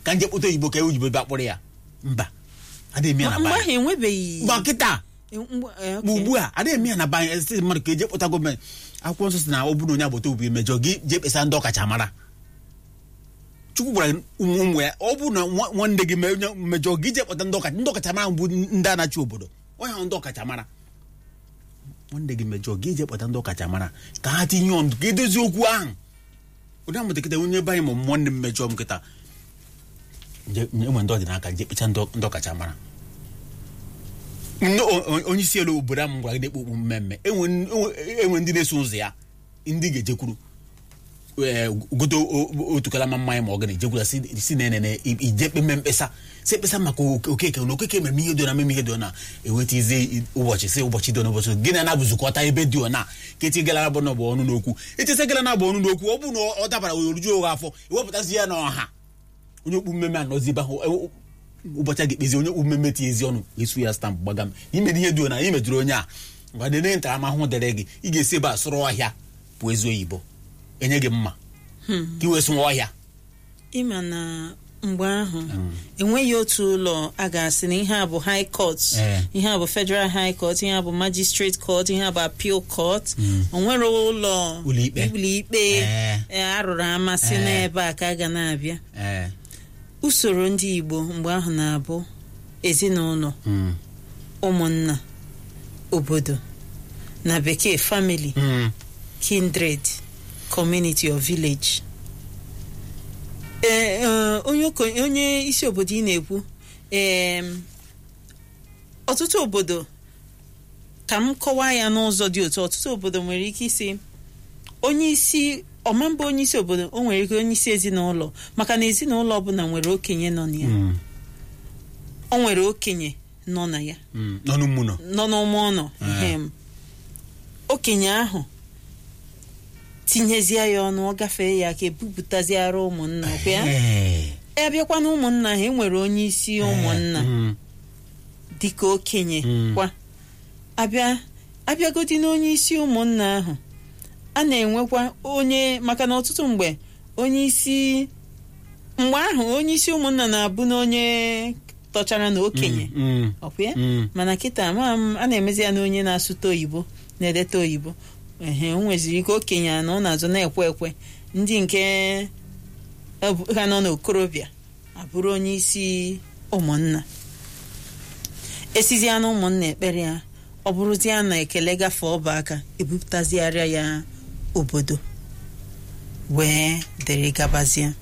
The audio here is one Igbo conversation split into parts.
ka nje kpụta oyibo ka e oyibo bịa kpụrụ ya mba adịghị eme ya na mgbe banye ahụ enwebeghị mgba kịta mgbe- eh, okay. ma ugbu a adịghị eme ya na banye site mmadụ ka eje kpụta gọọmenti akwụkwọ nsọ si na ọ bụrụ na onye agbata obi mejọ gị jee kpesa ndị ọkachamara chukwu gwara ụmụ ụmụ ya ọ bụrụ na nwa- nwanne gị me- onye mejọ gị jee kpọta ndị ọkacha ndị ọkachamara bụ ndị anachi obodo onye ahụ ndị ọkachamara nwanne gị mejọ gị jee kpọta ndị ọkachamara ka ha tinye ọnụ ka edozi okwu ahụ ụdị amụta kịta onye be anyị ma nwanne m mejọ m kịta nje- enwe ndị ọdịnaka nje kpecha ndị ọ- ndị ọkachamara Ndị o- o- onye isi elu obodo ahụ gwara gị na-ekpe okpu mmemme enwe enwe- enwe ndị na-eso ụzọ ya ndị ga-ejekwuru ee, gote o- o- otu kalama mmanya ma ọ gana ejekwuru ya si si na enene ije kpeme mkpesa si ekpesa maka oke- okeke na okeke mere m ihe dị na meme ihe dị na eweta ize ụbọchị si ụbọchị dị n'ụbọchị gị na na-abụzukọta ebe dị na ka eti gara bụ n'ọbụ ọnụ n'okwu etesa gara na bụ ọnụ n'okwu ọ bụrụ na ọ dabara oruju ụgha afọ ewepụtazi ya n'ọha onye okpu mmemme anọzi ebe ahụ e- ụbọchị a ga-ekpezi onye okpu mmemme tie ezi ọnụ esu ya stampụ gbaga m imere ihe dị na ị mejụrụ onye a ngwa dene ntaramahụhụ dere gị ị ga-esi ebe a sụrụ ọhịa pụọ ezi oyibo enye gị mma ka i wee sụwa ọhịa ịma na mgbe ahụ enweghị otu ụlọ a ga-asị na ihe a bụ high court Eh. ihe a bụ federal high court ihe a bụ magistrate court ihe a bụ appeal court o nwere ụlọ Ụlọikpe. ụlọikpe Eh. eh, arụrụ amasị Eh. n'ebe a ka a ga na-abịa ee usoro ndị igbo mgbe ahụ na-abụ ezinụlọ Mm. ụmụnna obodo na bekee family Mm. kindred community or village ee ee, onye okenye- onye isi obodo ị na-ekwu em, ọtụtụ obodo ka m kọwaa ya n'ụzọ dị otu ọtụtụ obodo nwere ike isi onye isi ọmamba onye isi obodo o nwere ike onye isi ezinụlọ maka na ezinụlọ ọbụla nwere okenye nọ na ya Mm. o nwere okenye nọ na ya Mm. n'ọnụ mmụnọ nọ n'ụmụ ụlọ ehem. okenye ahụ tinyezie ya ọnụ ọ gafee ya ka ebupụtaziara ụmụnna ọkwa ya Ee. abịakwa na ụmụnna ha enwere onye isi ụmụnna Mm. dịka okenye Mm. kwa abịa abịagodi n'onye isi ụmụnna ahụ a na-enwekwa onye maka na ọtụtụ mgbe onye isi mgbe ahụ onye isi ụmụnna na-abụ na onye tọchara na okenye Mm. ọkwa ya Mm. mana kịta ama m a na-emezi ya na onye na-asụta oyibo na-edeta oyibo ehe o nweziri ike okenye a na ọ na-azụ na-ekwe ekwe ndị nke ebu- ha nọ n'okorobịa abụrụ onye isi ụmụnna esizia na ụmụnna ekpere ya ọ bụrụzie na ekele gafee ọba aka ebupụtazigharịa ya obodo wee dịrị gabazie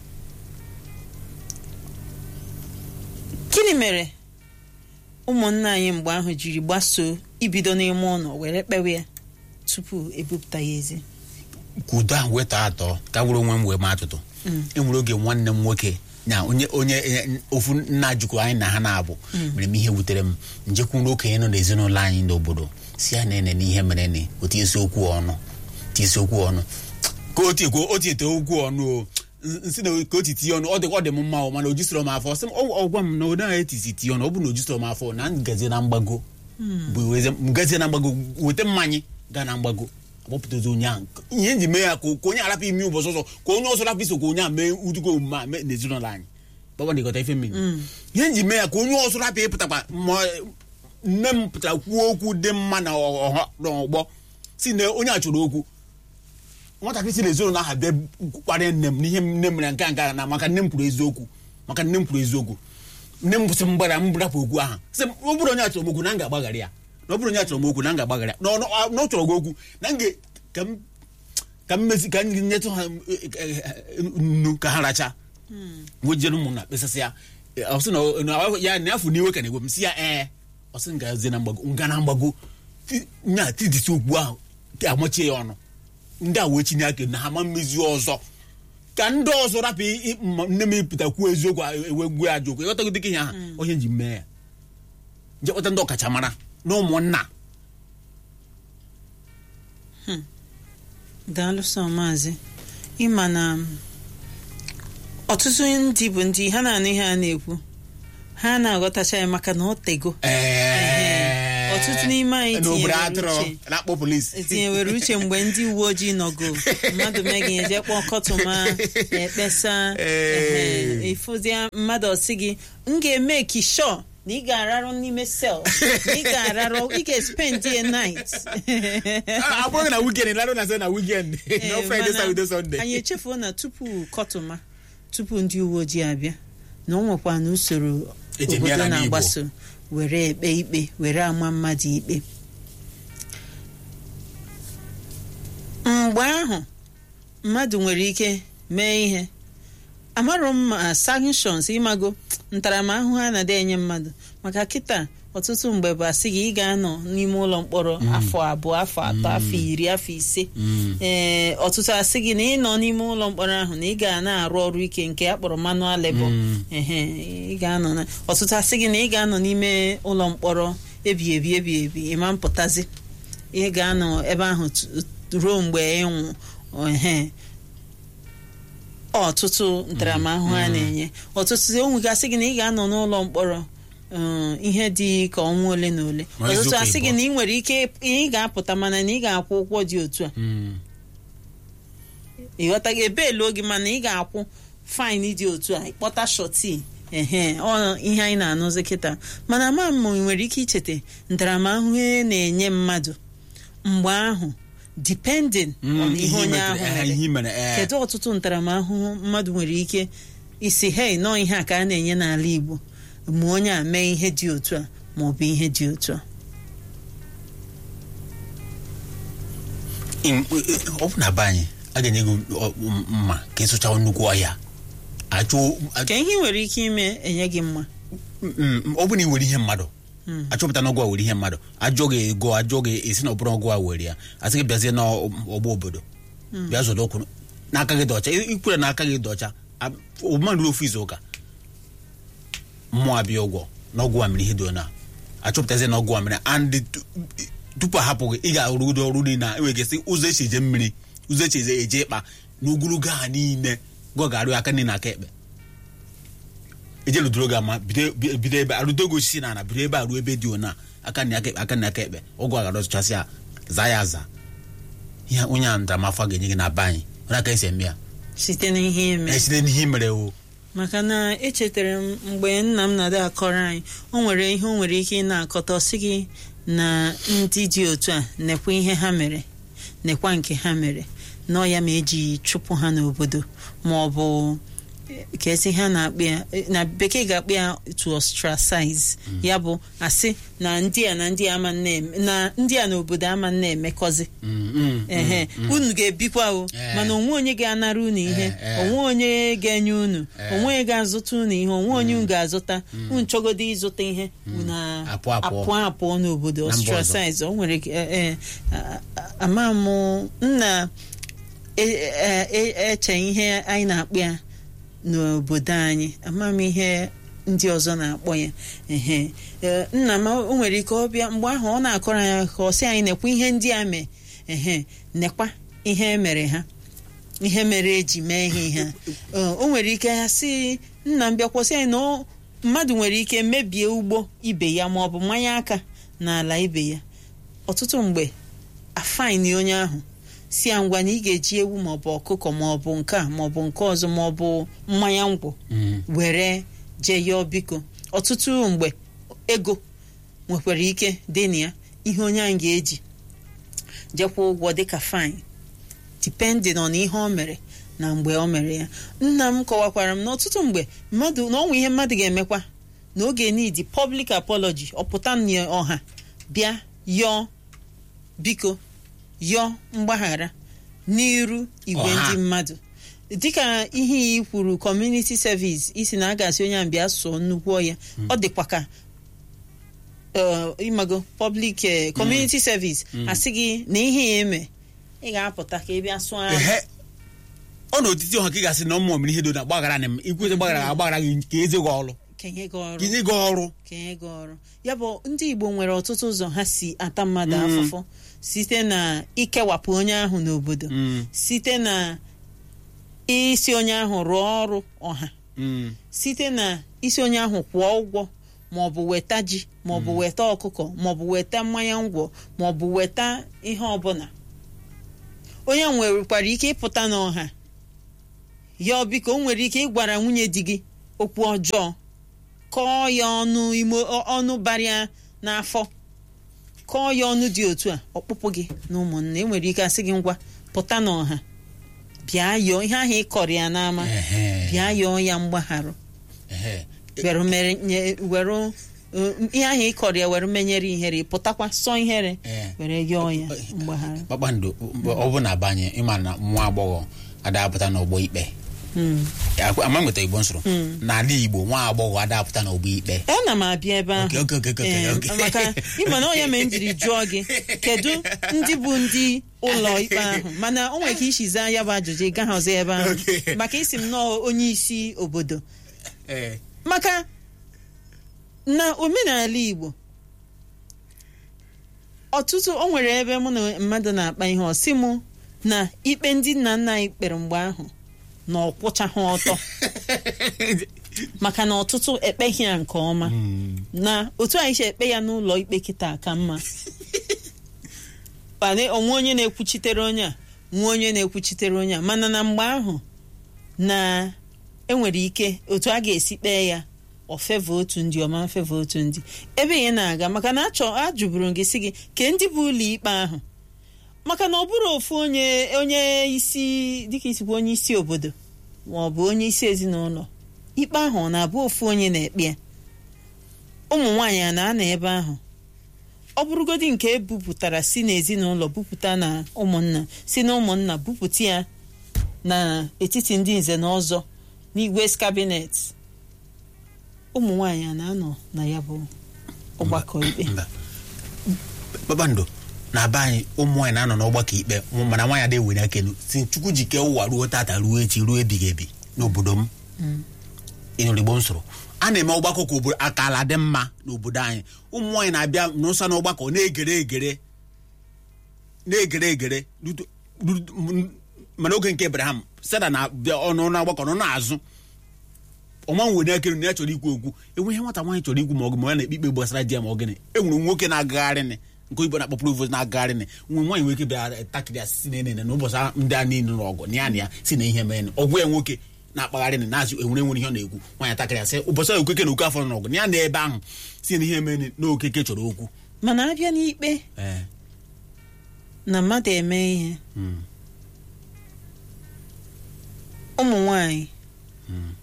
gịnị mere ụmụnna anyị mgbe ahụ jiri gbasoo ibido n'ime ụlọ were kpewe ya tupu ebupụta ya ezi ka udo ahụ wee tọọ atọ ka were onwe m wee maa atụtụ Mm. enwere oge nwanne m nwoke na onye onye eh, ofu nna jikọ anyị na ha na-abụ mere m ihe wutere m njekwuru okenye nọ n'ezinụlọ anyị n'obodo si ya na-ene n'ihe mere ni otu esi okwu ọnụ tisi okwu ọnụ ka o tiekwo o tiete okwu ọnụ o nsị na ka o ti tinye ọnụ ọ dị ọ dị m mma o mana o jisoro m afọ sị m ọ gwa m na ọ naghị etisi tinye ọnụ ọ bụrụ na o jisoro m afọ na m gazie na mgbago bụ weze m gazie na mgbago weta mmanya gaa na mgbago agbapụtazi onye ahụ ihe nji mee ya ka ka onye arapụ ime ụbọchị ọzọ ka onye ọzọ rapụ iso ka onye a mee udugo omume a mee n'ezinụlọ anyị gbagba na ife mmiri ihe nji mee ya ka onye ọzọ rapụ ịpụtakwa ma nne m pụtara kwuo okwu dị mma na ọha n'ọgbọ si na onye a chọrọ okwu nwatakịrị si n'ezinụlọ ahụ bịa kparịa nne m n'ihe nne m mere nke a nke a na maka nne m kwuru eziokwu maka nne m kwuru eziokwu nne m kwụsị mgbara m rapụ okwu ahụ sị m ọ bụrụ onye a chọrọ m okwu na m ga-agbaghara ya na ọ bụrụ onye a chọrọ m okwu na m ga-agbaghara ya na ọ na ọ chọrọ gị okwu na m ga- ka m ka m mezi ka m nyetụ ha eh, eh, eh, nnu ka ha racha wejere ụmụnna kpesasị ya Eh, ọ sị na ọ- na ọ- ya na afọ n'iwe ka na-egwe m si ya ee ọ sị nga zie na mgbago nga na mgbago Ti- nya tidisi okwu ahụ ka amachie ya ọnụ ndị a wee chinye aka na ha ma mmezi ọzọ ka ndị ọzọ rapụ ị- ị- ma nne m ịpụta kwuo eziokwu a- ewe gbuo ya ajọ okwu ịghọtago dịka ihe ahụ onye ji mee ya jekpọta ndị ọkachamara na ụmụnna daalụ sọ maazị ịma na ọtụtụ ndị bụ ndị ha na-anụ ihe a na-ekwu ha na-aghọtacha ya maka na ọ tego Ee. ọ ọtụtụ n'ime anyị n'obodo tinyewere atụrụ uche na-akpọ polisi etinyewere uche mgbe ndị uwe ojii nọgo mmadụ megị eje kpọọ kọtụma ekpesa Ee. ehe, ịfụzie mmadụ ọsị gị m ga-eme kishọ na ị ga-ararụ n'ime sel na ị ga-ararụ ị ga-espend a night ọ bụrụ na weekend larụ na sị na weekend Ee, no friday mana saturday sunday anyị echefuo na tupu kọtụma tupu ndị uwe ojii abịa na ọ nwekwa na usoro Eji eme ya obodo n'ala Igbo. na-agbaso were ekpe ikpe were ama mmadụ ikpe mgbe ahụ mmadụ nwere ike mee ihe amarọ m ma sanctions ịmago ntaramahụhụ a na-adị enye mmadụ maka kịta ọtụtụ mgbe bụ asị gị ị ga-anọ n'ime ụlọ mkpọrọ afọ abụọ afọ atọ afọ iri afọ ise Mm. ee ọtụtụ asị gị na ị nọ n'ime ụlọ mkpọrọ ahụ na ị ga na-arụ ọrụ ike nke a kpọrọ manual labor Mm. ehe ị ga-anọ na ọtụtụ asị gị na ị ga-anọ n'ime ụlọ mkpọrọ ebi ebi ebi ebi ịma mpụtazi ị ga-anọ ebe ahụ tu- ruo mgbe ịnwụ ehe ọtụtụ ntaramahụhụ a na-enye ọtụtụ o nwegasị gị na ị ga-anọ n'ụlọ mkpọrọ um, ihe dị ka ọnwa ole na ole Ma ọtụtụ izuụka asị gị ịbụọ. na ị nwere ike ị ga-apụta mana na ị ga-akwụ ụgwọ dị otu a Mm. ịghọtaghị ebeelu oge mana ị ga-akwụ faịn dị otu a ịkpọta shọti ehe ọ ihe anyị na-anụzi kịta mana ama m nwere ike icheta ntaramahụhụ e na-enye mmadụ mgbe ahụ depending Mm, on ihe onye metere- ahụ eh, mere ihe mere eh. kedu ọtụtụ ntaramahụhụ mmadụ nwere ike isi hei nọọ ihe a ka a na-enye n'ala Igbo ma onye a mee ihe dị otu a ma ọ bụ ihe dị otu a Im- ọ bụ na be anyị a ga-enye gị ọ- mma ka ịsụcha nnukwu ọhịa achụ ka ihe ị nwere ike ime enye gị mma Mm, ọ bụ na ị were ihe mmadụ Mm. achọpụta na ọgwụ a were ihe mmadụ ajọ gị ego ajọ gị esi na ọbụrụ ọgwụ a were ya asị gị bịazie n'ọgba obodo bịa zọdo okwu n'aka gị dị ọcha I- ikwere n'aka gị dị ọcha mmadụ ofu izu ụka mmụọ abịa ụgwọ na ọgwụ a mere ihe dị ona achọpụtazie na ọgwụ a mere and tu- tupu ahapụ gị ị ga-arụgodo ọrụ niile a enwere gasị ụzọ echi eje mmiri ụzọ echi eje eje ịkpa na ogologo ha niile gọ ga-arụ aka niile aka ekpe eje ludoro gị ama bido bido ebe arụdo gị osisi na ana bido ebe a ruo ebe dị ona aka na aka ekpe aka na aka ekpe ọgwụ a ga-arụchasị ya zaa ya aza ihe onye a ntaramafọ a ga-enye gị na be anyị onye aka esi eme ya site n'ihe ime esite n'ihe i mere o maka na echetara m mgbe nna m na-ada akọrọ anyị o nwere ihe o nwere ike ị na-akọta ọsị gị na ndị dị otu a nekwa ihe ha mere nekwa nke ha mere nọọ ya ma eji chụpụ ha n'obodo ma ọ bụ eh, ka esi ha na-akpị ya eh, na bekee ga-akpị ya to ostracize ya bụ asị na ndị a na ndị a ama na-eme na ndị a n'obodo ama na-emekọzi Mm, mm, ehe unu ga-ebikwa o Eh. mana onwe onye ga-anara unu ihe Eh, eh. onwe onye ga-enye unu Eh. onwe onye ga-azụta unu ihe onwe onye unu ga-azụta unu chọgodo ịzụta ihe unu Apụ apụọ. apụọ apụọ n'obodo Na mba ọzọ. ostracize o nwere ike- eh, eh, a- a- ama m nna e- e- e- eche ihe anyị na-akpọ ya n'obodo anyị ama m ihe ndị ọzọ na-akpọ ya ehe Eh, nna m o nwere ike ọ bịa mgbe ahụ ọ na-akọrọ anyị ka ọ sị anyị nekwa ihe ndị a mee ehe nekwa ihe emere ha ihe mere eji mee ihe ihe a. Eh, o nwere ike ya sị nna m bịakwasị anyị na ọ- mmadụ nwere ike mebie ugbo ibe ya ma ọ bụ mmanye aka n'ala ibe ya ọtụtụ mgbe afaini onye ahụ si ya ngwa na ị ga-eji ewu maọbụ ọkụkọ maọbụ nke a maọbụ nke ọzọ maọbụ mmanya ngwọ mm. were jee yọọ biko ọtụtụ mgbe ego nwekwara ike dị na ya ihe onye ahụ ga-eji jekwa ụgwọ dịka fine depending on ihe o mere na mgbe o mere ya nna m kọwakwara m na ọtụtụ mgbe mmadụ na ọnwa ihe mmadụ ga-emekwa na oge need public apology ọpụta na ọha bịa yọọ biko yọọ mgbaghara n'iru igwe Ọha. ndị mmadụ dịka ihe i kwuru community service isi na a ga-asị onye ahụ bịa sụọ nnukwu ọya ọ dịkwa ka eh, ịmago public eh, community service asị gị na ihe ya eme ị ga-apụta ka ị bịa sụọ ahụ ehe ọ na otiti ọha ka ị ga-asị na ọmụmụ mere ihe dị na gbaghara na m ikwete gbaghara agbaghara gị ka eze gị ọrụ kenye gị ọrụ ka nye gị ọrụ kenye gị ọrụ ya bụ ndị Igbo nwere ọtụtụ ụzọ ha si ata mmadụ Mm. afụfụ site na ikewapụ onye ahụ n'obodo Mm, site na isi onye ahụ rụọ ọrụ ọha mm, site na isi onye ahụ kwụọ ụgwọ maọbụ weta ji maọbụ weta ọkụkọ maọbụ weta mmanya ngwọ maọbụ weta ihe ọbụla onye nwerekwara ike ịpụta n'ọha ya ọ biko o nwere ike ịgwara nwunye di gị okwu ọjọọ kọọ ya ọnụ ime ọnụ bara ya n'afọ kọọ ya ọnụ dị otu a ọkpụkpụ gị na ụmụnna enwere ike asị gị ngwa pụta n'ọha bịa yọọ ihe ahụ ị kọrọ ya n'ama Ehe. bịa yọọ ya mgbagharụ Ehe. were mere nye- were uh, ihe ahụ ị kọrọ ya were menyere ihere pụtakwa sọ ihere Ee. were yọọ ya mgbaghara kpakpando ọ bụ na abanye ịma na nwa agbọghọ adapụta n'ọgbọ ikpe Mm. Akwa- ama nweta igbo nsoro n'ala igbo nwa agbọghọ adapụta n'ọgbọ ikpe ana m abịa ebe ahụ Okay, okay, okay, okay, Ee, okay. maka ịma na ọnya mere m jiri jụọ gị kedu ndị bụ ndị ụlọ ikpe ahụ mana o nwere ka isi zaa ya bụ ajụjụ ị gaghị ọzọ ebe ahụ Okay. maka isi m nọọ onye isi obodo Ee. maka na omenala igbo ọtụtụ o nwere ebe mụ na mmadụ na-akpa ihe ọsị mụ na ikpe ndị nna nna anyị kpere mgbe ahụ na ọkwụchaghị ọtọ maka na ọtụtụ ekpeghị ya nke ọma na otu anyị si ekpe ya n'ụlọ ikpe kịta ka mma kpane onwe onye na-ekwuchitere onye a nwe onye na-ekwuchitere onye a mana na mgbe ahụ na enwere ike otu a ga-esi kpee ya ofeva otu ndị ọma mfeva otu ndị ebe ya na-aga maka na achọ ajụburu gị si gị ke ndị bụ ụlọ ikpe ahụ maka na ọ bụrụ ofu onye onye isi dịka isikwa onye isi obodo ma ọ bụ onye isi ezinụlọ ikpe ahụ ọ na-abụ ofu onye na-ekpe ya ụmụ nwaanyị a na-anọ ebe ahụ ọ bụrụgodị nke ebupụtara si n'ezinụlọ bupụta na ụmụnna si na ụmụnna bupụta ya n'etiti ndị nze na ọzọ n'igwe kabinet ụmụ nwaanyị a na-anọ na ya bụ ọgbakọ ikpe mba kpakpando na be anyị ụmụ nwaanyị na-anọ n'ọgbakọ ikpe mana nwaanyị adịghị were akenu si chukwu jike ụwa ruo tata ruo echi ruo ebighị ebi n'obodo m ịnụrụ igbo m soro a na-eme ọgbakọ ka obodo akala dị mma n'obodo anyị ụmụ nwaanyị na-abịa n'ụsa n'ọgbakọ na-egere egere na-egere egere rutu- rutu- m- mana oge nke Abraham Sera na-abịa ọnụ n'ọgbakọ nọ n'azụ ọma nwere ekere na ya chọrọ ikwu okwu enwe ihe nwata nwaanyị chọrọ ikwu ma ọ ma ya na-ekpe ikpe gbasara di ya ma ọ gịnị enwere nwoke na-agagharị nị nke oyibo na-akpọ provost na-agagharị nị nwe nwaanyị nwere ike bịa takịrị ya si na enene na ụbọchị a- ndị a niile nụrụ ọgụ na ya na ya si na ihe mere nị. ọgwụ ya nwoke na-akpagharị nị na-azụ enwere nwere ihe ọ na-ekwu nwaanyị takịrị ya sị ụbọchị a okeke na oke afọ nọ n'ọgụ na ya na ebe ahụ si na ihe mere nị na okeke chọrọ okwu mana abịa n'ikpe ee na mmadụ eme ihe mm, ụmụ nwanyị mm,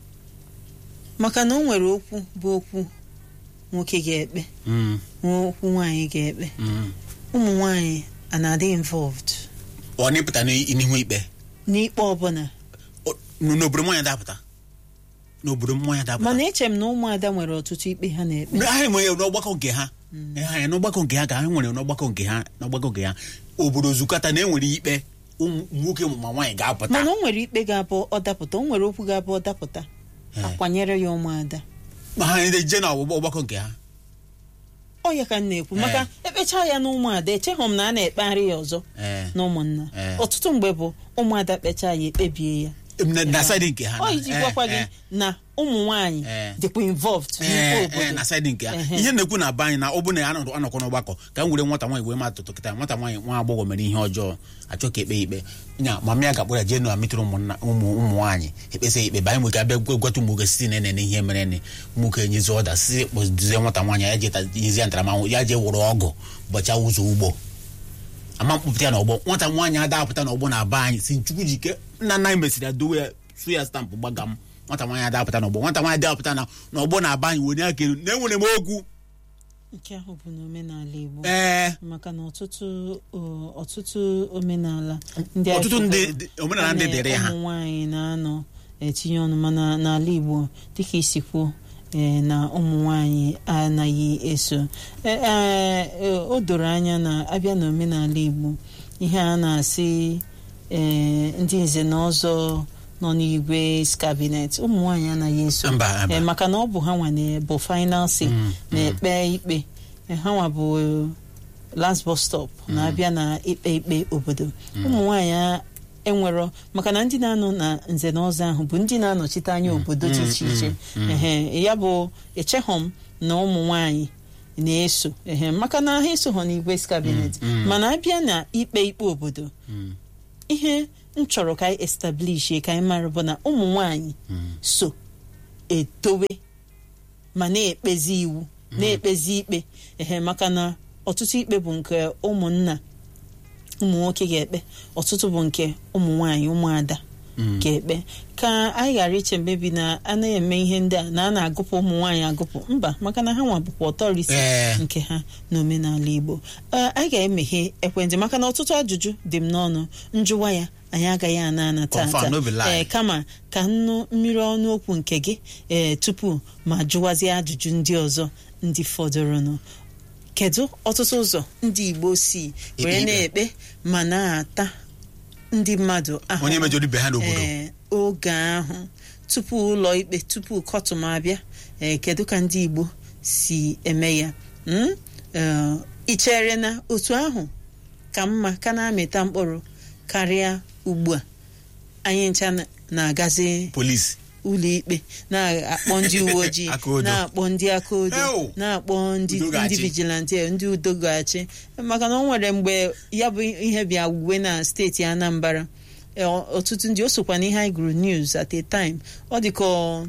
maka na o nwere okwu bụ okwu nwoke ga-ekpe mm, nwee okwu nwaanyị ga-ekpe mm. ụmụ nwanyị a na-adị involved ọ na-ịpụta n'ihu ikpe n'ikpe ọbụla Ọ- n'obodo nwaanyị dapụta n'obodo m nwaanyị dapụta mana eche m na ụmụada nwere ọtụtụ ikpe ha na-ekpe ha enweghị n'ọgbakọ nke ha ha ya n'ọgbakọ nke ha ka ha nwere n'ọgbakọ nke ha n'ọgbakọ nke ha obodo zukọta na enwere ikpe ụmụ nwoke ma nwaanyị ga-apụta mana o nwere ikpe ga-abụ ọ dapụta o nwere okwu ga-abụ ọ dapụta Ee. akwanyere ya ụmụada ma ha na-eje na ọgbụgbọ ọgbakọ nke ha ọ ya ka m na-ekwu maka ekpecha ya na ụmụada echeghị m na a na-ekpegharị ya ọzọ Ee. na ụmụnna Ee. ọtụtụ mgbe bụ ụmụada kpechaa ya ekpebie ya na na saịdị nke ha ọ na- iji ee, gwakwa gị ee. na ụmụ nwanyị Ee. dịkwa involved n'ikpe Ee, ee, obodo na saịdị nke ha Ehe. ihe na-ekwu na be anyị na ọ bụ na ya anọdụ- anọkọ n'ọgbakọ ka m were nwata nwaanyị wee ma atụtụ kịta nwata nwaanyị nwa agbọghọ mere ihe ọjọọ achọ ka ekpe ya ikpe nya mama ya ga-akpọrọ ya jee na mitụrụ ụmụnna ụmụ ụmụ nwaanyị ekpesa ya ikpe ba anyị nwere ka abịa gwa- gwata ụmụ nwoke site na ene ihe mere nị nwoke enyezi ọda si kpọzie nwata nwaanyị ya jee ta- nyezi ya ntaramahụhụ ya jee wụrụ ọgụ bọcha ụzọ ugbo ama mkpụpụta ya n'ọgbọ nwata nwaanyị adapụta n'ọgbọ na be anyị si chukwu jike nna nna anyị mesịrị ya dowe ya su ya stampụ gbaga m nwata nwaanyị adapụta n'ọgbọ nwata nwaanyị adapụta na n'ọgbọ na be anyị were aka elu na enwere m okwu nke ahụ bụ n'omenala Igbo ee maka na ọtụtụ ọ, ọtụtụ omenala ndị Ọtụtụ anyị ndị- fụgoro, dị- omenala ndị a na- dịrị ha. ụmụ nwaanyị na-anọ etinye ọnụ mana n'ala Igbo dịka isi kwuo ee, na ụmụ nwaanyị anaghị eso Ee, ee, o doro anya na abịa n'omenala Igbo ihe a na-asị ee, ndị nze na ọzọ nọ n'igwe kabinet ụmụ nwaanyị anaghị eso Mba, mba. Ee, maka na ọ bụ ha nwa na- bụ final say Mm, na-ekpe ikpe Ee, ha nwa bụ eh, last bus stop na-abịa na ikpe ikpe obodo ụmụ nwaanyị a enwero maka na ndị na-anọ na nze na ọzọ ahụ bụ ndị na-anọchite anya obodo dị iche iche ehe ya bụ echeghọ m na ụmụ nwanyị na-eso ehe maka na ha eso ha n'igwe kabinet mana abịa na ikpe ikpe obodo ihe m chọrọ ka anyị establish ka anyị mara bụ na ụmụ nwanyị so etowe ma na-ekpezi iwu na-ekpezi ikpe ehe maka na ọtụtụ ikpe bụ nke ụmụnna ụmụ nwoke ga-ekpe ọtụtụ bụ nke ụmụ nwanyị ụmụada ga-ekpe ka anyị ghara iche mmebi na anaghị eme ihe ndị a na a na-agụpụ ụmụ nwaanyị agụpụ mba maka na ha nwa bụkwa ọtọrisi Ee. nke ha n'omenala Igbo Ee, anyị ga-emeghe ekwentị maka na ọtụtụ ajụjụ dị m n'ọnụ njụwa ya anyị agaghị ana ana Confirm, tata no be lie. Ee, kama ka nnu mmiri ọnụ okwu nke gị ee tupu ma jụwazie ajụjụ ndị ọzọ ndị fọdụrụnụ kedu ọtụtụ ụzọ ndị Igbo si were ikpe. na-ekpe ma na-ata ndị mmadụ ahụhụ onye mejọrọ ibe ha n'obodo ee, oge ahụ tupu ụlọ ikpe tupu kọtụm abịa ee, kedu ka ndị Igbo si eme ya Mm? Ee, ị chere na otu ahụ ka mma ka na-amịta mkpụrụ karịa ugbu a anyị ncha na- na-agazi polisi ụlọ ikpe na-akpọ ndị uwe ojii Aka odo. na-akpọ ndị aka odo Ew. na-akpọ ndị Udo ga-achị. ndị vigilante ndị udo ga-achị maka na o nwere mgbe ya bụ ihe bịa wuwe na steeti Anambra e, ọ- ọtụtụ ndị o sokwa n'ihe anyị gụrụ news at a time ọ dị ka ọ-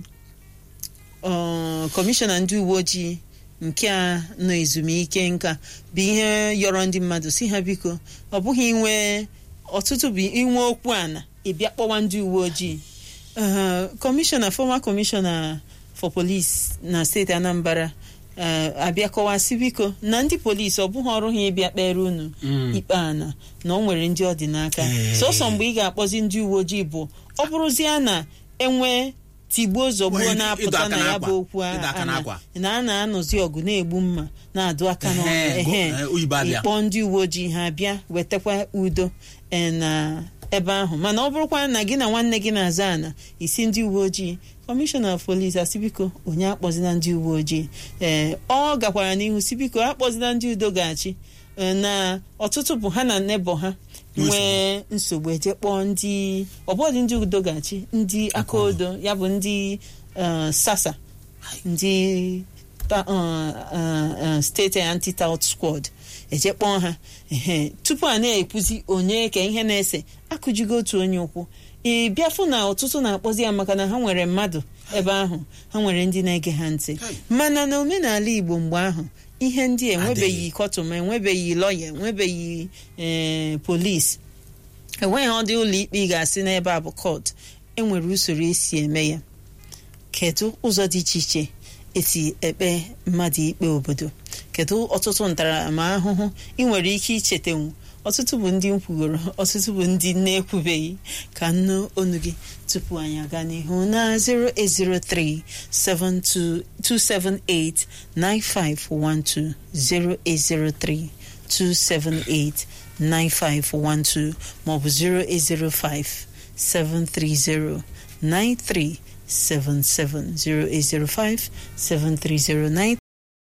ọ, kọmishọna ndị uwe ojii nke a nọ ezumike nka bụ ihe yọrọ ndị mmadụ si ha biko ọ bụghị inwe ọtụtụ bụ inwe okwu ana ịbịa kpọwa ndị uwe ojii Uh, kọmishọna former kọmishọna for police na steeti Anambra uh, abịa kọwasị biko na ndị polisi ọ bụghị ọrụ ha ịbịa kpere unu Mm. ikpe ana na ọ nwere ndị ọ dị n'aka Ee. sọsọ mgbe ị ga-akpọzi ndị uwe ojii bụ ọ bụrụzie na enwe tigbuo zọgbuo Nwere ịdọ na-apụta aka na ya n'akwa. bụ okwu a- Ịdọ aka ana- n'akwa. na a na-anọzi ọgụ na-egbu mma na-adụ aka n'ọnụ Ehe, go- ehe. eh, oyibo abịa. ịkpọ ndị uwe ojii ha bịa wetakwa udo eh, na ebe ahụ mana ọ bụrụkwa na gị na nwanne gị na-aza ana isi ndị uwe ojii kọmishọna polisi asị biko onye akpọzina ndị uwe ojii ee ọ gakwara n'ihu si biko akpọzina ndị udo ga-achị eh, na ọtụtụ bụ ha na nebo ha nwee nsogbu eje kpọọ ndị ọbụdị ndị udo ga-achị ndị aka odo ya bụ ndị eh, sasa ndị ta- uh, uh, uh, steeti anti-tout squad eje kpọọ ha ehe tupu a na-ekwuzi onye ka ihe na-ese akụjigo otu onye ụkwụ ị bịafụ na ọtụtụ na-akpọzi ya maka na ha nwere mmadụ ebe ahụ ha nwere ndị na-ege ha ntị mana na omenala Igbo mgbe ahụ ihe ndị a enwebeghị kọtụm enwebeghị lọya enwebeghị ee polisi enweghị ọdị ụlọ ikpe ị ga-asị n'ebe a bụ kọt enwere usoro esi eme ya kedu ụzọ dị iche iche esi ekpe mmadụ ikpe obodo kedu ọtụtụ ntaramahụhụ ị nwere ike ichetanwu ọtụtụ bụ ndị nkwugoro ọtụtụ bụ ndị na-ekwubeghị ka nnu onu gị tupu anyị aga n'ihu na 0803 278 9512 0803 278 9512 maọbụ 0805 730 9377 0805 730